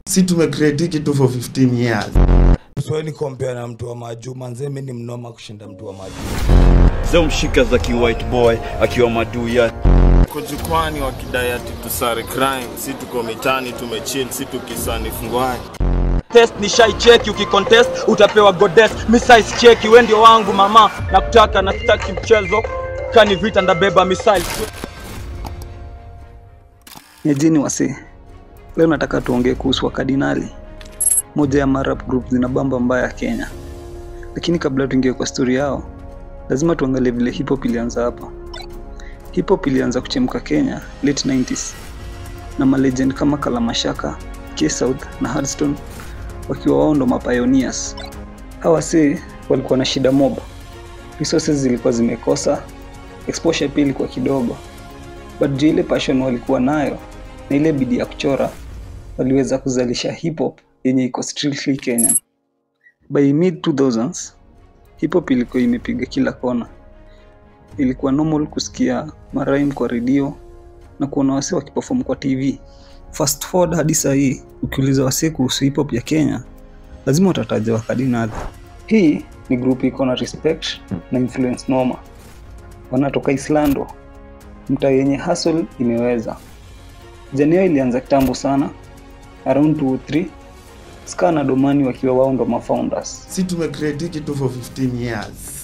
si tumecreate hiki tu for 15 years Swahili compare na mtu wa majuu manze, mimi ni mnoma kushinda mtu wa majuu. Zeo mshika za ki white boy akiwa maduya kujukwani wakidai ati tusare crime, si tuko mitani tumechill, si tukisani fungwani. test ni shai cheki ukikontest utapewa goddess missiles cheki we ndio wangu mama nakutaka na sitaki mchezo kani vita ndabeba missile Nyejini wase, leo nataka tuongee kuhusu wakardinali, moja ya marap group zinabamba mbaya Kenya. Lakini kabla tuingie kwa stori yao, lazima tuangalie vile hip hop ilianza hapa. Hip hop ilianza kuchemka Kenya late 90s na malegend kama Kalamashaka, K South na Hardstone wakiwa wao ndo mapioneers. Hawa wasee walikuwa na shida mob, resources zilikuwa zimekosa, exposure pia ilikuwa kidogo but juu ile passion walikuwa nayo na ile bidii ya kuchora waliweza kuzalisha hip hop yenye iko strictly Kenyan. By mid 2000s hip hop ilikuwa imepiga kila kona. Ilikuwa normal kusikia marime kwa redio na kuona wasee wakiperform kwa TV. Fast forward hadi saa hii, ukiuliza wasee kuhusu hip hop ya Kenya, lazima utataja wakardinali. Hii ni group iko na respect na influence noma. Wanatoka Islando, mtaa yenye hustle imeweza. Janeo ilianza kitambo sana, around 203 Ska na Domani wakiwa wao ndo mafounders. si tumecreate hiki tu for 15 years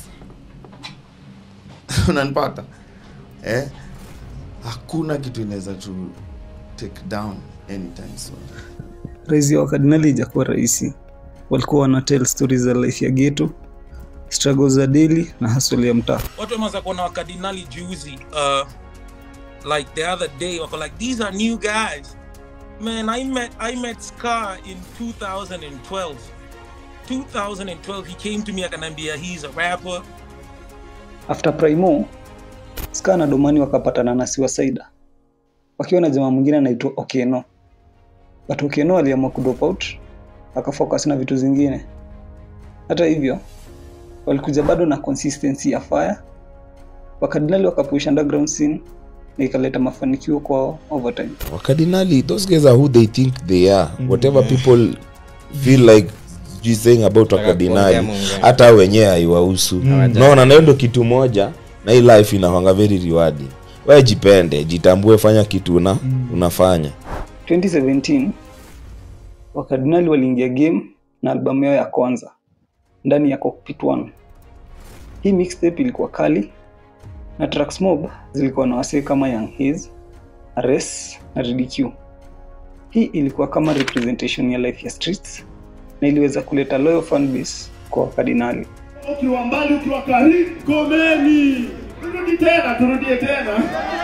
unanipata eh? hakuna kitu inaweza tu take down anytime soon Rise ya wakardinali ijakuwa rahisi, walikuwa wana tell stories za life ya ghetto, struggles za daily na hustle ya mtaa. watu wameanza kuona wakardinali juzi uh, like the other day wako like these are new guys man i met i met scar in 2012 2012 he came to me akaniambia he's a rapper After Primo, Ska na Domani wakapatana na Siwa Saida wakiwa na jamaa mwingine anaitwa Okeno, but Okeno aliamua kudrop out akafocus na vitu zingine. Hata hivyo, walikuja bado na consistency ya fire, wakardinali wakapush underground scene na ikaleta mafanikio kwao over time. wakardinali those guys are who they think they are whatever people feel like sijui saying about wakardinali hata hao wenyewe haiwahusu naona nayo ndo kitu moja na hii life inahanga very rewarding we jipende jitambue fanya kitu una, unafanya 2017 wakardinali waliingia game na albamu yao ya kwanza ndani ya Cockpit 1. Hii mixtape ilikuwa kali na tracks mob zilikuwa na wasee kama Young Haze, Ares na Riddiq. Hii ilikuwa kama representation ya life ya streets na iliweza kuleta loyal fan base kwa wakardinali. ukiwa mbali ukiwa karibu komeni turudi tena turudie tena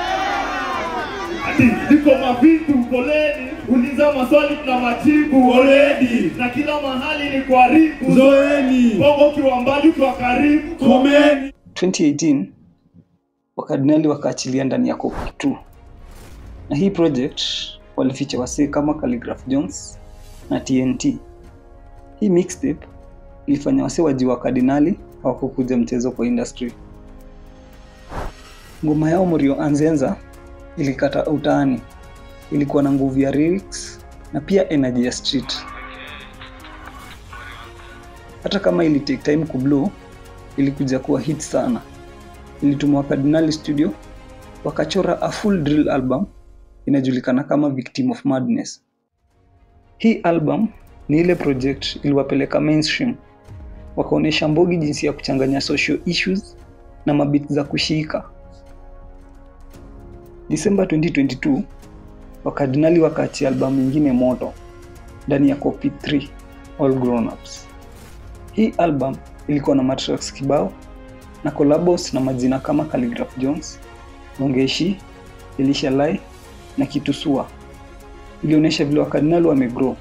ati ziko mavitu poleni uliza maswali tuna majibu already na kila mahali ni kuharibu zoeni bongo ukiwa mbali ukiwa karibu komeni 2018 wakardinali wakaachilia ndani ya Cockpit 2 na hii project walificha wasee kama Calligraph Jones na TNT. Hii mixtape ilifanya wasee waji wa kardinali hawakukuja mchezo kwa industry. Ngoma yao Morio Anzenza ilikata utaani, ilikuwa na nguvu ya lyrics na pia energy ya street. Hata kama ili take time kublow, ilikuja kuwa hit sana. Ilitumwa Wakardinali studio wakachora a full drill album inajulikana kama Victim of Madness. Hii album ni ile project iliwapeleka mainstream, wakaonyesha Mbogi jinsi ya kuchanganya social issues na mabit za kushika. Disemba 2022 Wakardinali wakaachia albamu nyingine moto ndani ya Cockpit 3 All Grown Ups. Hii album ilikuwa na matracks kibao na collabos na majina kama Calligraph Jones, Mongeshi, Elisha Lai na Kitusua. Ilionyesha vile wakardinali wamegrow.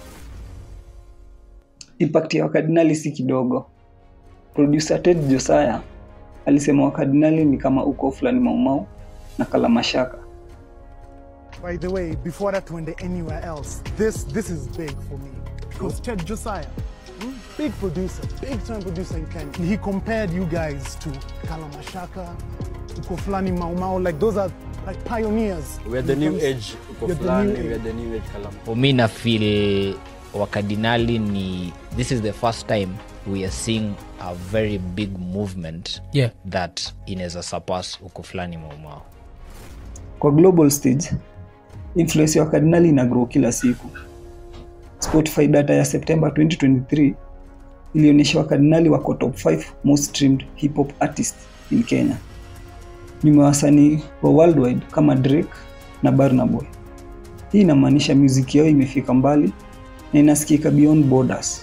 Impact ya wakardinali si kidogo. Producer Ted Josiah alisema wakardinali ni kama uko fulani Maumau na Kalamashaka. By the way, before that went anywhere else, this this is big for me because Ted Josiah, hmm, big producer, big time producer in Kenya. He compared you guys to Kalamashaka, to Koflani Mau Mau. Like those are like pioneers. We are the when it new comes- age uko we are the fulani, new we are age. the new age kalam. For me na feel wakadinali ni this is the first time we are seeing a very big movement Yeah. that inaweza surpass huko fulani maumao kwa global stage influence ya wakardinali ina grow kila siku spotify data ya september 2023 ilionyesha wakardinali wako top 5 most streamed hip hop artist in kenya nyuma ya wasanii wa worldwide kama drake na barnaboy hii inamaanisha muziki yao imefika mbali na inasikika beyond borders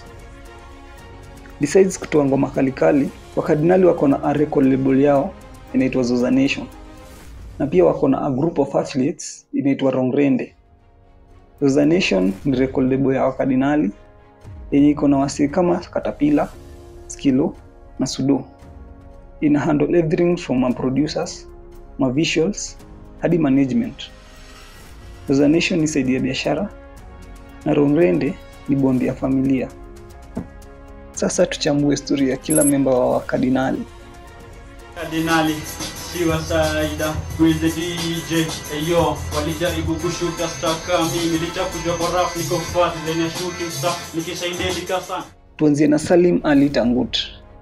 besides kutoa ngoma kalikali wakardinali wako na a record label yao inaitwa zoza nation na pia wako na a group of athletes inaitwa rongrende zoza nation ni record label ya wakardinali yenye iko na wasii kama katapila skilo na sudo ina handle everything from ma producers ma visuals hadi management zoza nation ni saidi ya biashara na rongrende ni bondi ya familia sasa tuchambue historia ya kila memba wa wakardinali Kardinali Shiva Saida with the DJ Eyo walijaribu kushuta staka mimi licha kujua kwa rap niko fat then ya shooting star nikishaindedika sana tuanzie na salim ali tangut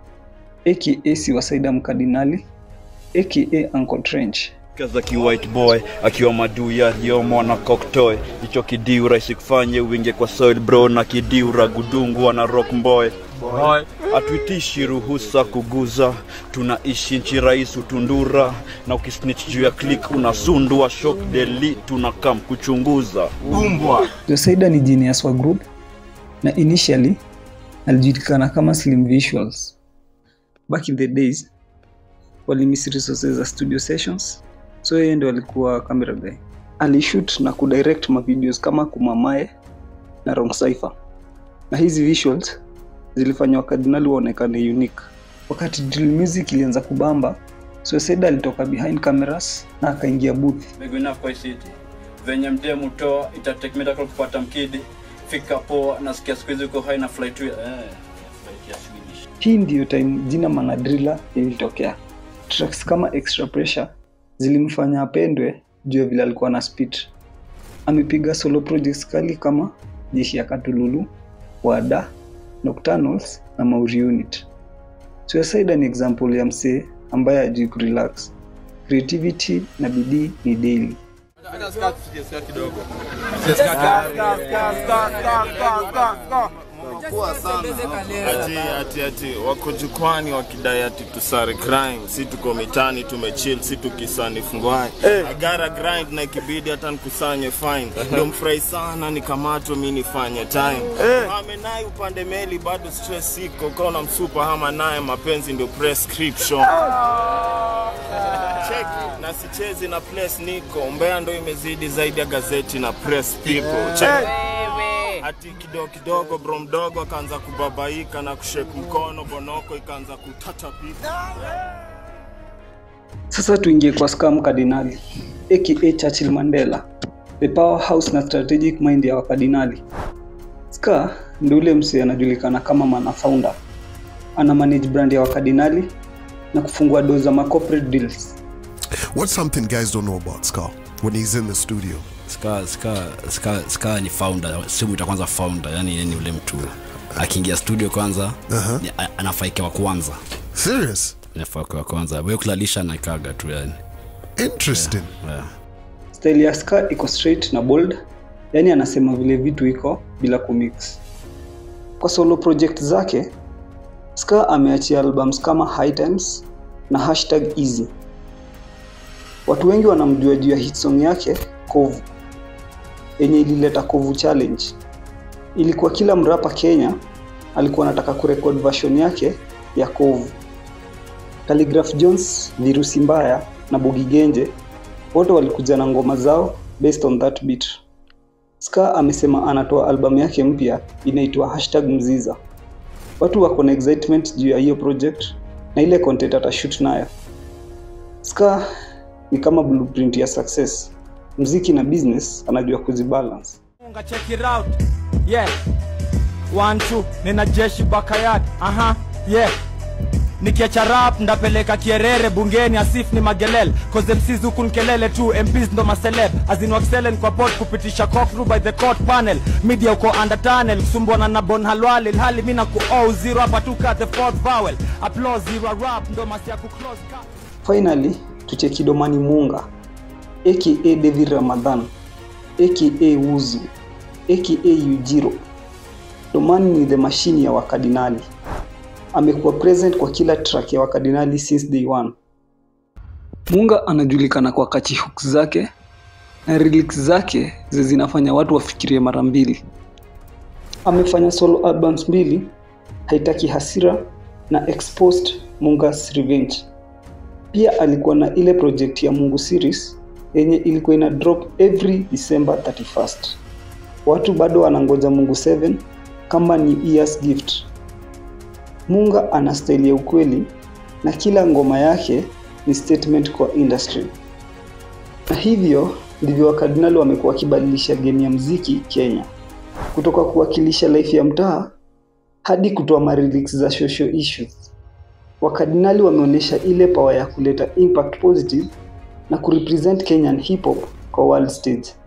aka siwasaida mkardinali aka uncle trench za kiwhite boy akiwa maduya yomo na koktoy hicho kidiu rahisi kufanye winge kwa soil bro na kidiu ragudungu na rock boy Boy. hatuitishi ruhusa kuguza tunaishi nchi rais utundura na ukisnitch juu ya click unasundua shock deli tunakam kuchunguza umbwa josaida ni genius wa group na initially alijulikana kama slim visuals back in the days walimiss resources za studio sessions so yeye ndo alikuwa camera guy alishoot na kudirect mavideos kama kumamae na wrong cipher na hizi visuals zilifanya wakardinali waonekane unique wakati drill music ilianza kubamba suicide alitoka behind cameras na akaingia booth Big enough kwa hii city venye mdemu toa itatake miracle kupata mkidi fika poa nasikia siku hizi uko high na flight eh flight ya Swedish hii ndiyo time jina manadrila ilitokea tracks kama extra pressure zilimfanya apendwe juu ya vile alikuwa na speed amepiga solo projects kali kama jeshi ya katululu wada nocturnals na mauri unit suicide ni example ya msee ambaye ajui kurelax creativity na bidii ni daily ati ati ati wako jukwani wakidai ati tusare crime si tuko mitani tumechill si tukisani fungwai agara grind na ikibidi hata nikusanye fine ndio mfurahi sana nikamatwa mi nifanye time amenai upande meli bado stress iko kaona msupa hama naye mapenzi ndio prescription cheki na sichezi na place niko mbea ndo imezidi zaidi ya gazeti na press people cheki hati kidogo kidogo bro mdogo akaanza kubabaika na kushek mkono bonoko ikaanza kutatapika sasa tuingie kwa scam kardinali aka churchill mandela the powerhouse na strategic mind ya wakardinali ska ndi ule msee anajulikana kama mana founder ana manage brand ya wakardinali na kufungua do za ma corporate deals What's something guys don't know about Scar when he's in the studio? Ska, ska, ska, ska ni founder simuita kwanza founder yani yeye ni ule mtu akiingia studio kwanza uh-huh. ni, a- anafaika wa kwanza Serious? anafaika wa kwanza we kulalisha na ikaga tu yani Interesting. yeah. style ya ska iko straight na bold yani anasema vile vitu iko bila kumix kwa solo project zake ska ameachia albums kama high times na hashtag easy watu wengi wanamjua juu ya hit song yake kovu yenye ilileta kovu challenge ilikuwa kila mrapa kenya alikuwa anataka kurekod version yake ya kovu Khaligraph jones virusi mbaya na bogigenje wote walikuja na ngoma zao based on that beat ska amesema anatoa albamu yake mpya inaitwa hashtag mziza watu wako na excitement juu ya hiyo project na ile content atashoot nayo ska ni kama blueprint ya success mziki na business anajua kuzibalance Unga check it out. Yeah. One, two. Nina jeshi bakayat. Aha. Yeah. nikiacha rap ndapeleka kierere bungeni asif ni magelel cause MCs huku ni kelele tu MPs ndo maseleb azinwaxelen kwa pot kupitisha cockthrough by the court panel media uko under tunnel kusumbwana na bon halwal ilhali mi na ku oh zero hapa tu ka the fourth vowel applause zero rap ndo masi ya ku close ka finally tucheki domani munga aka david ramadhan aka wuzu aka ujiro domani ni the machine ya wakardinali amekuwa present kwa kila track ya wakardinali since day one munga anajulikana kwa kachi hooks zake na lyrics zake zi zinafanya watu wafikirie mara mbili amefanya solo albums mbili haitaki hasira na exposed mungas revenge pia alikuwa na ile project ya mungu series yenye ilikuwa ina drop every december 31st watu bado wanangoja mungu 7 kama ni years gift munga ana style ya ukweli na kila ngoma yake ni statement kwa industry na hivyo ndivyo wakardinali wamekuwa wakibadilisha game ya mziki kenya kutoka kuwakilisha life ya mtaa hadi kutoa marilix za social issues wakardinali wameonyesha ile power ya kuleta impact positive na kurepresent kenyan hip hop kwa world stage